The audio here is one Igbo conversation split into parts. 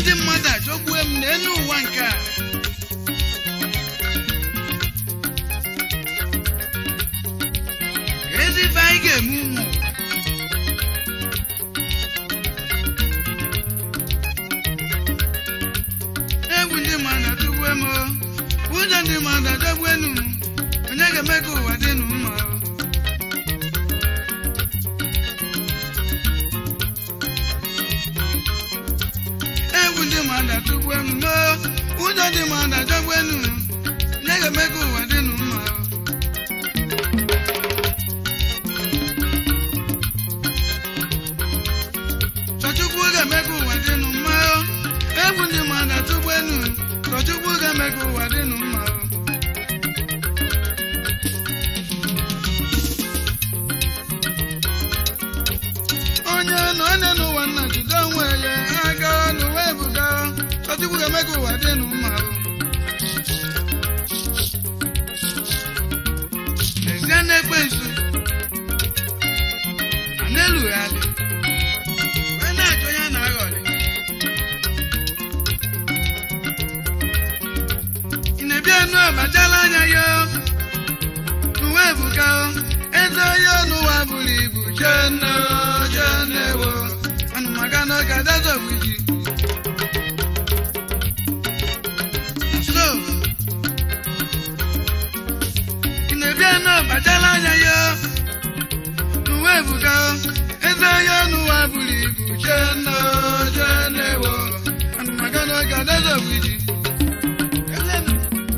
ndị mmadụ achọgbue m n'elu ụwa nke a ezi ife anyị ga-eme ụmụ egwu ndị mmadụ atụgbue m o. ụjọ ndị mmadụ adọgbuenu m onye ga-eme ka ụwa dị nụ mma o. egwu ndị mmadụ atụgbue m o. ụjọ ndị mmadụ adọgbuenu m onye ga-eme ka ụwa dị nụ mma o. Chọchukwu ga-eme ka ụwa dị nụ mma o. egwu ndị mmadụ atụgbue nu Chọchukwu ga-eme ka ụwa dị nụ mma o. onye nọ onye n'ụwa nna jide onwe ya aga n'ụwa ebuga Chọchukwu ga-eme ka ụwa dị nụ mma o. Lezie n'ekwensu a na-elugharị wee na-achọ onye a na-aghọrị ị na-ebi enu ọbachala anya ya n'ụwa ebuka eze onye n'ụwa buru ibu jeno jenewo anụ maka na ọka dazọgbiji so ị na-ebi enu ọbachala anya ya n'ụwa ebuka eze onye n'ụwa buru ibu jeno jenewo anụ maka na ọka dazọgbiji Elenu.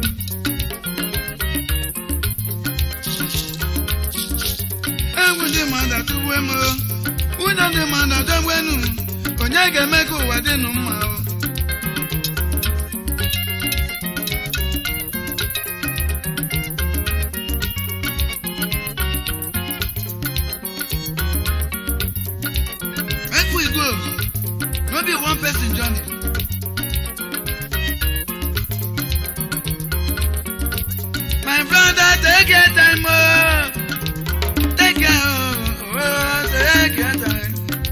egwu ndị mmadụ atụgbu m o. ụjọ ndị mmadụ adọgbenu onye ga-eme ka ụwa dịnụ mma o make we go no be one person journey my brother take your time o. Take your, oh, take your time.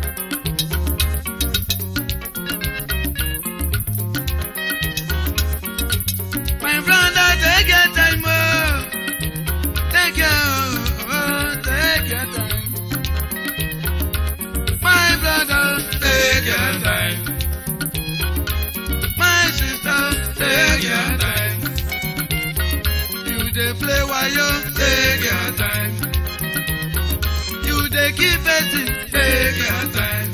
My brother, take your time, oh. Take your, oh, take your time. My brother, take your time. My sister, take your time. You dey play while you take your time. You dey keep it, take your time.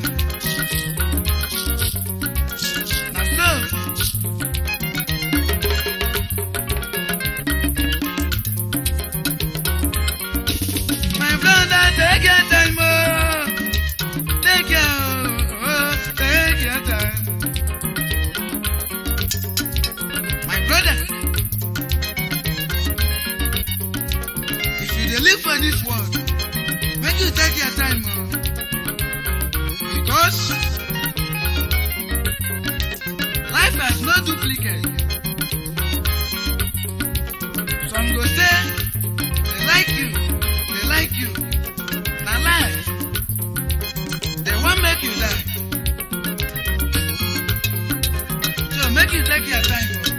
Na so. My brother, take your time, oh. Take your, oh, take your time. My brother, if you dey live for this world, make you take your time, oh. Because life has no duplicate. Some go say they like you, they like you. Na lie. They wan make you die. So make you take your time. oh.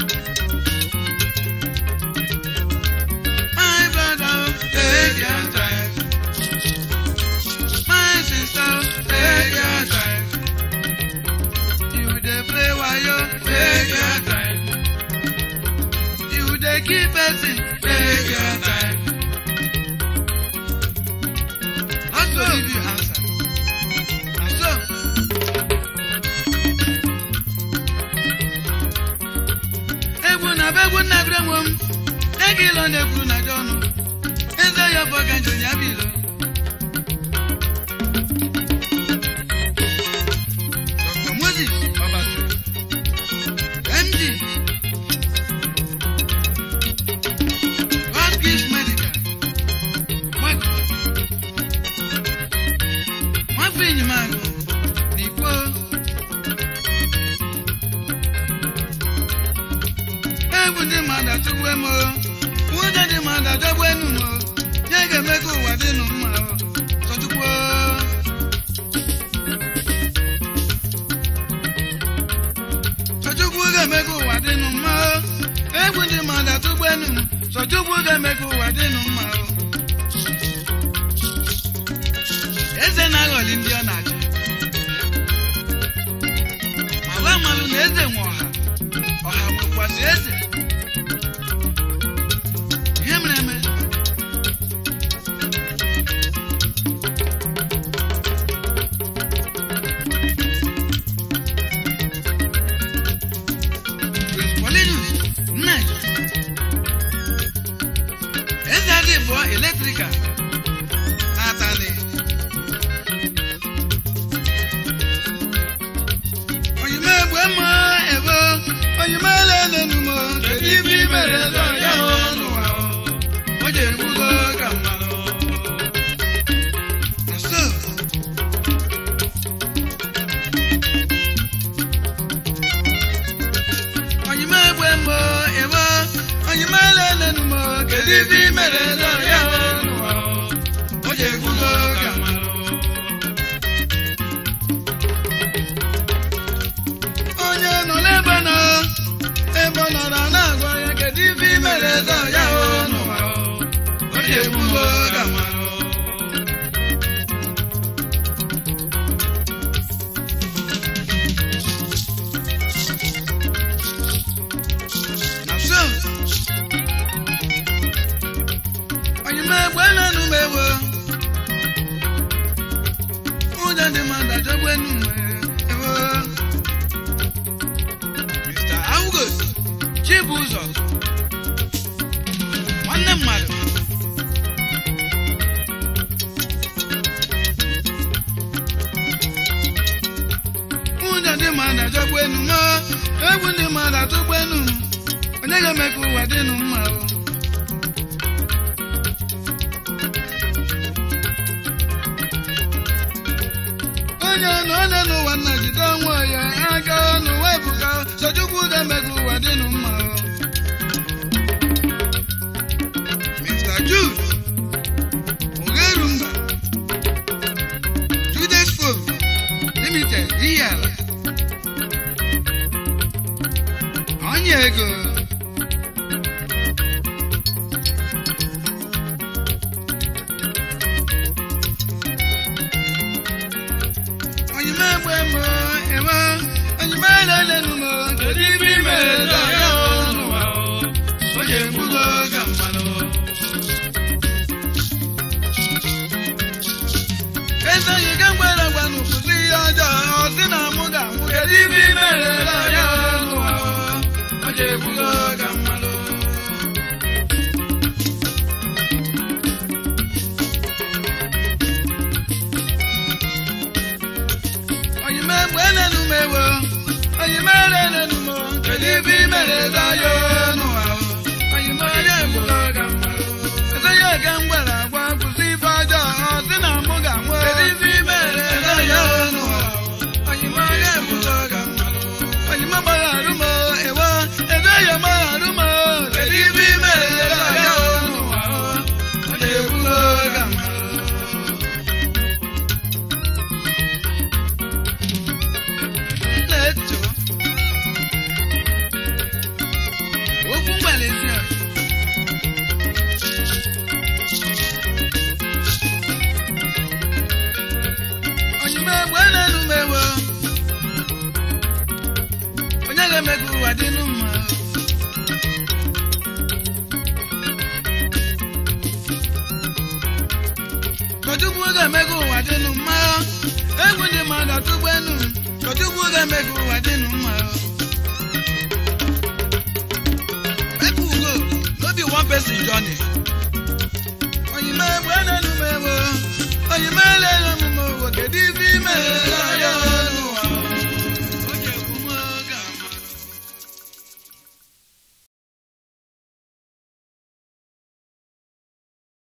My brother, take your time. My sister, take your time. You dey play while you take your time. You dey keep person, take your time. Not to give you answer. Na so. Egwu na be egwu nna bere nwe m. Ego ilo na-ekwu na gị ọnụ. Eze ya bụ ọga njem ya bụ ilo. Dr. Moses Obasi. MD. God gives medical. Nwafọ. Nwafọ Enyimagụ. N'Ikwo. egwu ndị mmadụ atụgbu m o nwụda ndị mmadụ adọgbu enu m o ya ga-eme ka ụwa dịnụ mma o tọtukwu Sọchukwu ga-eme ka ụwa dịnụ mma o. Eze na-aghọli ndị ọ na-achị. Mala mmalụ na eze nwe ọha. Ọha nwekwasị eze. Ihe mere eme. Prince Paulinus Nnaji. Eze adị bụ eletrikal n'Atani. Onyime egbe mma ebo, onyime elele numo, kedu ibe i mere eze ya n'ụwa o? O ji egbugo ka mmanụ. Na so, onyime egbe mbọ ebo, onyime elele numo, kedu ibe i mere eze ya n'ụwa o? O ji egbugo ka mmanụ. onye nọ n'ebe nọ ebe ọ nọrọ na-agwa ya kedu ife i mere eze ya o n'ụwa o o ji egbugo ka mmanụ na so onye m egbe na-enu m ewo ụjọ dị mmadụ ajọgbu enu m ewo Mr. August Chibuzọ nwanne mmadụ ụjọ ndị mmadụ ajọgbu enu m egwu ndị mmadụ atụgbu enu m onye ga-eme ka ụwa dịnụ mma o onye nọ ole n'ụwa nna jide onwe ya aka n'ụwa ebuka sojukwu ga-eme ka ụwa dịnụ mma o. Mr. Jude Ogerumba Judas Phone Limited ihe ala onye ego onyime egbe mbọ eme onyime elelenu m kedu ibe i mere eze ya n'ụwa o o ji egbugo ka mmanụ eze yi ga mgbere gwanụ kwụsị ihe ọjọọ ọ sị na mụ ga-anwụ kedu ibe i mere eze ya n'ụwa o o ji egbugo ka mmanụ onyime egbe elenu m ewo onyime elenu m kedu ibe i mere eze ya n'ụwa o onyime onye egbugo ka mmanụ eze ya ga mgbere agwa kwụsị ife ọjọọ ọ sị na mụ ga-anwụ kedu ibe i mere eze ya n'ụwa o onyime onye egbugo ka mmanụ onyime gbagharụ m ewo eze ya gbagharụ m kedu ibe i mere eze ya n'ụwa o ọ na-egbugo ka mmanụ na-eto okwu mgbalịzi a onyime egbe na-enu m ewo onye ga-eme ka ụwa dịnụ mma Kọchukwu ga-eme ka ụwa dịnụ mma egwu ndị mmadụ atụgbu enu Kọchukwu ga-eme ka ụwa dịnụ mma People go no be one person journey onyime egbe na-enu m ewo